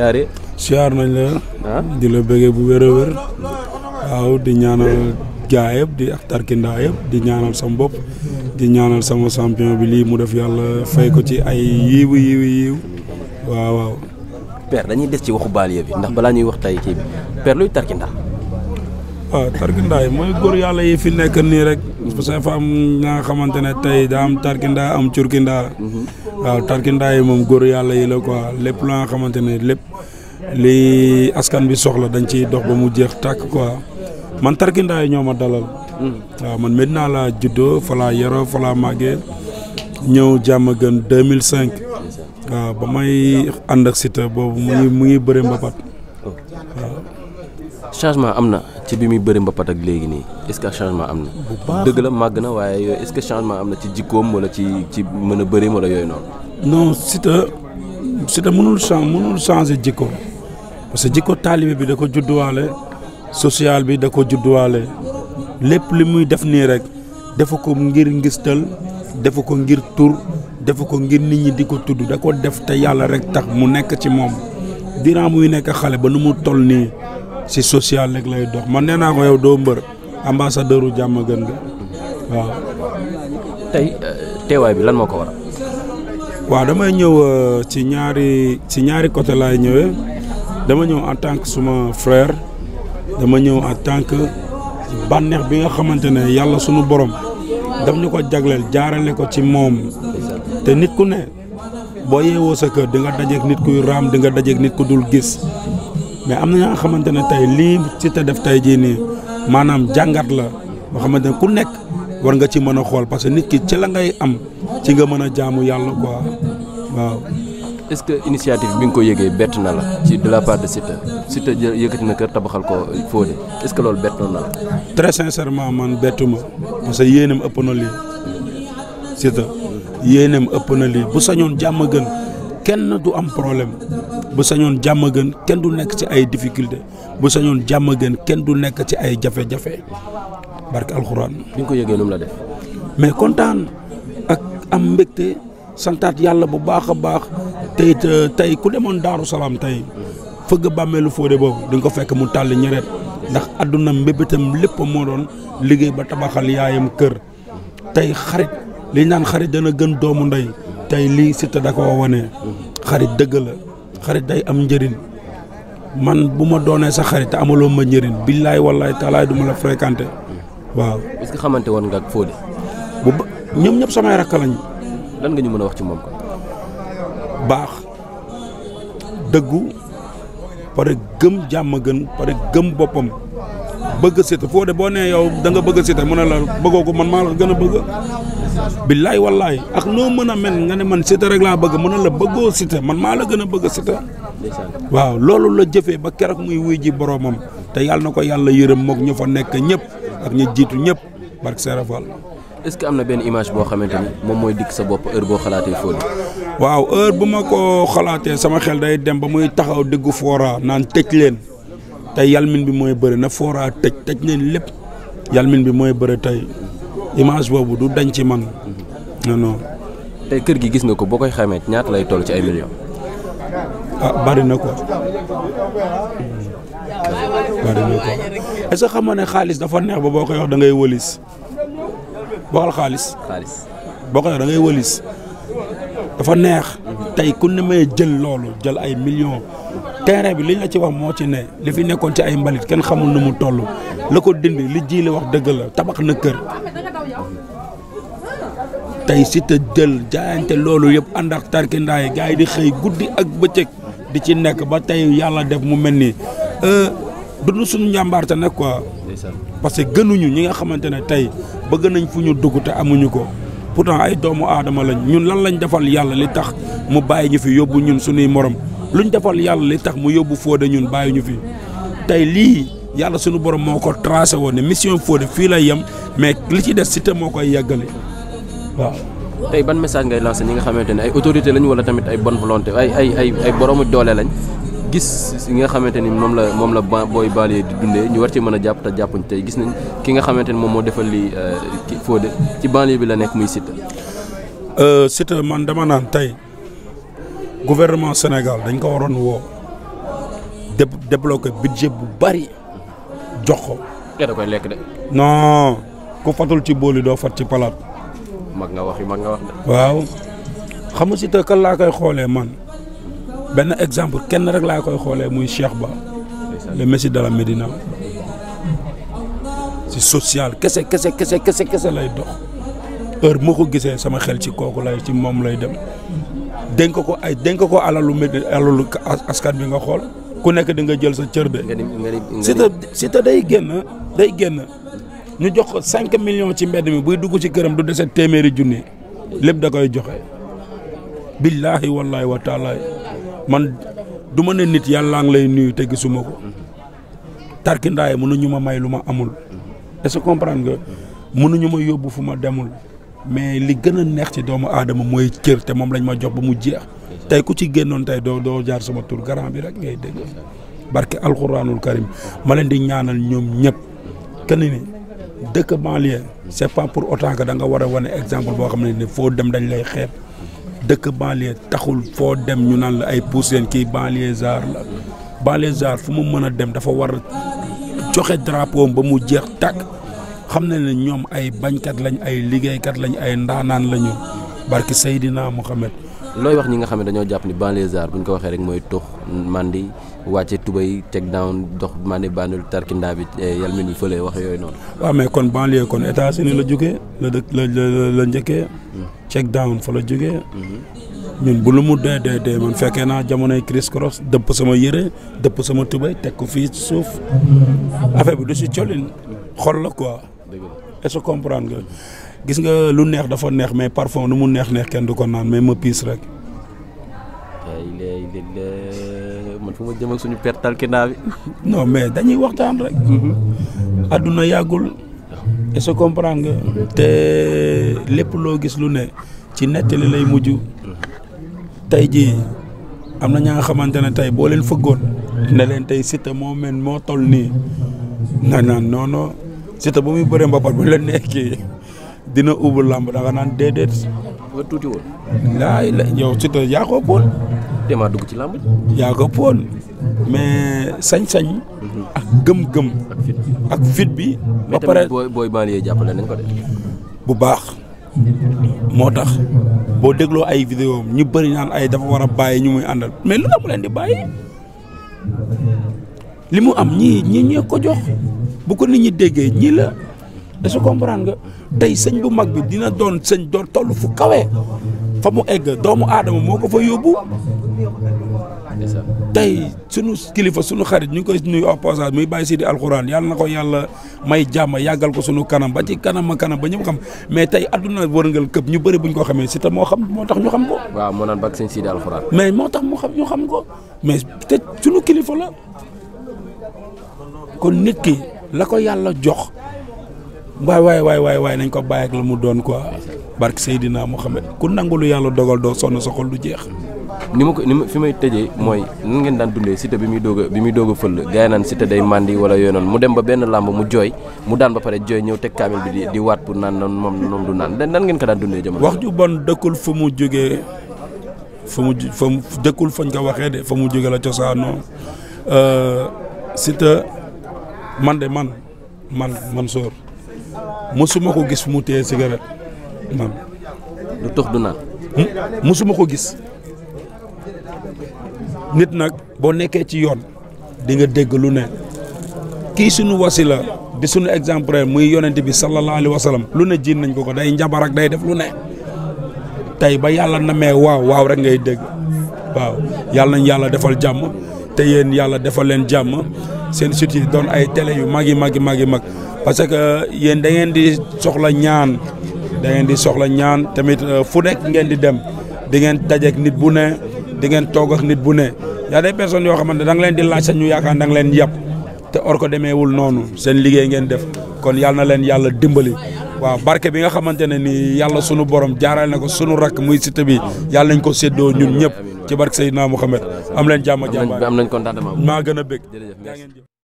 siyaare siyaar nañ la ah di la bëggee bu wér a wér waaw di ñaanal gaa yëpp di ak tarkindaa yëpp di ñaanal sama bopp di ñaanal sama champion bi lii mu def yàlla fay ko ci ay yiiwu yiiwu yiiw waaw waaw père dañuy des ci waxu banlieue bi ndax balaa ñuy wax tey kii bi père luy tarkindaa waaw tarkindaa yi mooy góor yàlla yi fi nekk nii rek parce que dafa am ña nga xamante ne tey daa am tarkindaa am curkindaa waaw tarkindaa yi moom góor yàlla yi la quoi lépp la nga xamante ne lépp li askan bi soxla dañ ciy dox ba mu jeex tàkk quoi man tarkindaa yi ñoo ma dalal waaw man Medina laa juddoo fa laa yaroo fa laa màggee ñëw jàmm gën 2005 waaw ba may ànd ak Siteu boobu mu ngi mu ngi bëri mbapat changement am na ci bi muy bëri mbapat ak léegi nii est-ce que changement am na. baax. dëgg la màgg na waaye yooyu est-ce que changement am na ci jikkoom wala ci ci mën a bëri wala yooyu noonu. non Siteu Siteu mënul chan mënul changer jikko parce que jikko taalibe bi da ko judduwaale social bi da ko judduwaale lépp li muy def nii rek defu ko ngir ngistal defu ko ngir tur defu ko ngir nit ñi di ko tudd da ko def te yàlla rek tax mu nekk ci moom durant muy nekk xale ba nu mu toll nii si social rek lay dox man nee naa ko yow doo mbër ambassadeur u jàmm gën nga waaw tey teewaay bi lan moo ko waral. waaw damay ñëw euh, ci ñaari ci ñaari côté laay ñëwee dama ñëw en tant que suma frère dama ñëw en tant que bànneex bi nga xamante ne yàlla sunu borom daf ñu ko jagleel jaarale ko ci moom te nit ku ne boo yeewoo sa kër di nga dajeek nit kuy raam di nga dajeek nit ku dul gis mais am na ña nga xamante ne tey lii ci te def tey jii nii maanaam jàngat la boo xamante ne ku nekk war nga ci mën a xool parce que nit ki ci la ngay am ci nga mën a jaamu yàlla quoi waaw. est-ce que initiative bi nga ko yëgee bett na la ci de la part de Siteu Siteu jë yëkkati na kër tabaxal ko Fodé est-ce que loolu bett na la. très sincèrement man bettuma parce que yéenam ëpp na lii Siteu yéenam ëpp na lii bu sañoon jàmm gën kenn du am problème bu sañoon jàmm gën kenn du nekk ci ay difficulté bu sañoon jàmm gën kenn du nekk ci ay jafe-jafe barke alxuraan bi nga ko yëgee nu mu la def. mais kontaan ak am mbégte santaat yàlla bu baax a baax tey it tey ku demoon Daaru Salaam tey fëgg bàmmeelu Fodé boobu di nga ko fekk mu tàll ñeret ndax àdduna mbébétam lépp moo doon liggéey ba tabaxal yaayam kër tey xarit li ñu naan xarit dana gën doomu ndey tey lii Siteu da koo wane xarit dëgg la xarit day am njëriñ man bu ma doonee sa xarit te amaloo ma njëriñ billaay wallaay taalaay du ma la fréquenté waaw est-ce que xamante woon nga ak Fodé bu ba ñoom ñëpp samay rakk lañ lan nga ñu mën a wax ci moom kon. baax dëggu pare gëm jàmm gën pare gëm boppam bëgg Siteu Fodé boo nee yow da nga bëgg Siteu mu ne la bëggoo ko man maa la gën a bëgg billaay wallaay ak noo mën a mel nga ne man Siteu rek laa bëgg mu ne la bëggoo Siteu man maa la gën a bëgg Siteu ndeysaan waaw loolu la jëfee ba keroog muy wuy ji boromam te yàlla na ko yàlla yërëm mook ñu fa nekk ñëpp ak ñu jiitu ñëpp barke Serap Fall est-ce que am na benn image boo xamante ni moom mooy dikk sa bopp heure boo xalaatee Fodé. waaw heure bu ma ko xalaatee sama xel day dem ba muy taxaw diggu foora naan tëj leen tey yalmin bi mooy bëri na foora tëj tëj leen lépp yalmin bi mooy bëri tey image boobu du dañ ci man non non tey kër gi gis nga ko boo koy xamee ñaata lay toll ci ay millions. ah bari na ko bari na ko est-ce que xam nga ne xaalis dafa neex ba boo koy wax da ngay wëlis waxal xaalis xaalis. boo koy wax da ngay wëlis dafa neex tey ku ne may jël loolu jël ay millions terrain bi liñ la ci wax moo ci ne li fi nekkoon ci ay mbalit kenn xamul nu mu toll la ko dindi li ji la wax dëgg la tabax na kër tey Siteu jël jaayante loolu yëpp ànd ak tarkindaa yi gars yi di xëy guddi ak bëccëg di ci nekk ba tey yàlla def mu mel ni du suñu njàmbaarte nag quoi ndeysaan parce que gënuñu ñi nga xamante ne tey bëgg nañ fu ñu dugg te amuñu ko pourtant ay doomu aadama lañ ñun lan lañ defal yàlla li tax mu bàyyi ñu fi yóbbu ñun suñuy morom luñ defal yàlla li tax mu yóbbu Fodé ñun bàyyi ñu fi tey lii yàlla suñu borom moo ko tracé woon ne mission Fodé fii lay yem mais li ci des Siteu moo koy yeggali waaw. tey ban message ngay lancé ñi nga xamante ne ay autorité lañ wala tamit ay bonne volonté ay ay ay ay boroomu doole lañ gis yi nga xamante ni moom la moom la ba booy baale di dundee ñu war ci mën a jàpp te jàppuñ tey gis nañ ki nga xamante ni moom moo defal lii ki Fodé ci banlieue bi la nekk muy Siteu. Siteu man dama naan tey gouvernement Sénégal dañ ko waroon woo dé débloqué budget bu bari jox ko. te da koy lekk de. non ku fatul ci booli doo fat ci palaat. mag nga wax yi mag nga wax de. waaw xam nga si te kan laa koy xoolee man benn exemple kenn rek laa koy xoolee muy Cheikh Ba le Messi de la Médina si social kese kese kese kese kese lay dox heure moo ko gisee sama xel ci kooku lay ci moom lay dem dénk ko ay dénk ko alalu Médi alalu askan bi nga xool ku nekk di nga jël sa cër de. nga ni nga ni nga si te si te day génn day génn ñu jox ko cinq millions ci mbedd mi buy dugg ci këram du dese téeméeri junni lépp da koy joxe. billaahi wallaahi wa taala man du ma ne nit yàllaa ngi lay nuyu te gisuma ko tarkindaay mënuñu ma may lu ma amul est-ce que comprendre nga mënuñu ma yóbbu fu ma demul mais li gën a neex ci doomu aadama mooy cër te moom lañ ma jox ba mu jeex tey ku ci génnoon tey doo doo jaar sama tur garant bi rek ngay dégg barke alxuraanul karim ma leen di ñaanal ñoom ñëpp kenn ni dëkk banlieue c'est pas pour autant que da nga war a wane exemple boo xam ne ni foo dem dañ lay xeeb dëkk banlieue taxul foo dem ñu naan la ay pousseen kii banlieusard la banlieusard fu mu mën a dem dafa war a joxe drapeau ba mu jeex tàkk xam ne ne ñoom ay bañkat lañ ay liggéeykat lañ ay ndaanaan lañu barki Seydina Mohamed looy wax ñi nga xam ne dañoo jàpp ni banlieusard bu ñu ko waxee rek mooy tux mandi wàcce tubay teg down dox mandi bandul tarkindaa bi yal mi ni fële wax yooyu noonu. waaw mais kon banlieue kon États-Unis la jógee la dëkk la la la njëkkee. check down fa la jógee. ñun bu lu mu dee dee dee man fekkee naa jamonoy criss cross dëpp sama yëre dëpp sama tubay teg ko fii ci suuf affaire bi du si colin xol la quoi. est-ce que comprendre nga gis nga lu neex dafa neex mais parfum nu mu neex neex kenn du ko naan mais ma piis rek. ay léegi man fu ma jëm ak suñu perte tarkindaa bi. non mais dañuy waxtaan rek. adduna yàggul. est-ce que comprendre nga. te lépp loo gis lu ne ci nettali lay mujj. tey jii am na ñaa nga xamante ne tey boo leen fëggoon. ne leen tey Siteu moo mel moo toll nii. na naan non non Siteu bu muy bëree mbapat bu leen nekkee dina ubbi làmb da nga naan déedéet. nga tuuti woon. laay la yow Siteu yaa ko ëppoon. demaa dugg ci làmb. yaa ko ëppoon mais sañ-sañ. ak gëm-gëm. ak fit ak fit bi. ba mais pare tamit booy booy banlieue jàppale nañ ko de. bu baax moo tax boo dégloo ay vidéo ñu bëri naan ay dafa war a bàyyi ñu muy àndal mais lu tax mu leen di bàyyi li mu am ñii ñii ñee ko jox bu ko nit ñi déggee ñii la est-ce que comprendre nga tey sëñ bu mag bi dina doon sëñ doon toll fu kawe fa mu egg doomu aadama moo ko fa yóbbu tey sunu kilifa sunu xarit ñu ngi koy nuyu au passage muy bàyyi si di alxuraan yàlla na ko yàlla may jàmm yàggal ko sunu kanam ba ci kanam a kanam ba ñëpp xam mais tey adduna wërngal këpp ñu bëri buñ ko xamee si te moo xam moo tax ñu xam ko waaw moo naan bak sëñ Sidi Alxuraan. mais moo tax mu xam ñu xam ko mais te sunu kilifa la kon nit ki la ko yàlla jox waay waay waay waay waay nañ ko bàyyi ak la mu doon quoi barke Seydina Mohamed ku nangu lu yàlla dogal doo sonn sa xol du jeex. ni ma ko ni ma fi may tëjee mooy nan ngeen daan dundee Siteu bi muy doog a bi muy doog a fël gars yi naan Siteu day mandi wala yooyu noonu mu dem ba benn làmb mu jooy mu daan ba pare jooy ñëw teg kaamil bi di di waat pour naan noonu moom moom du naan nan ngeen ko daan dundee jamono. wax ju bon dëkkul fu mu jógee fu mu fa mu dëkkul fañ ko waxee de fa mu jógee la cosaanoo Siteu man de man man man soor mosuma ko gis fu mu téye cigarette man du tux du naan. mosuma ko gis nit nag boo nekkee ci yoon di nga dégg lu ne kii suñu wasila di suñu exemplaire muy yonent bi sallallahu alayhi wa sallam lu ne jiin nañ ko ko day njabar ak day def lu ne tey ba yàlla namee waaw waaw rek ngay dégg waaw yàlla nañ yàlla defal jàmm te yéen yàlla defal leen jàmm seen site yi doon ay télé yu mag yi mag yi mag yi mag parce que yéen da ngeen di soxla ñaan da ngeen di soxla ñaan tamit fu nekk ngeen di dem di ngeen dajeek nit bu ne di ngeen toog ak nit bu ne y a des personnes yoo xamante da nga leen di laaj sax ñu yaakaar da nga leen yàpp te or ko demeewul noonu seen liggéey ngeen def kon yàlla na leen yàlla dimbali waaw barke bi nga xamante ne ni yàlla sunu borom jaaral na ko sunu rakk muy Siteu bi yàlla nañ ko séddoo ñun ñëpp ci barke Seydina Muhammad am leen jàmm jàmm am nañ contentement. maa gën a bëgg jërëjëf merci.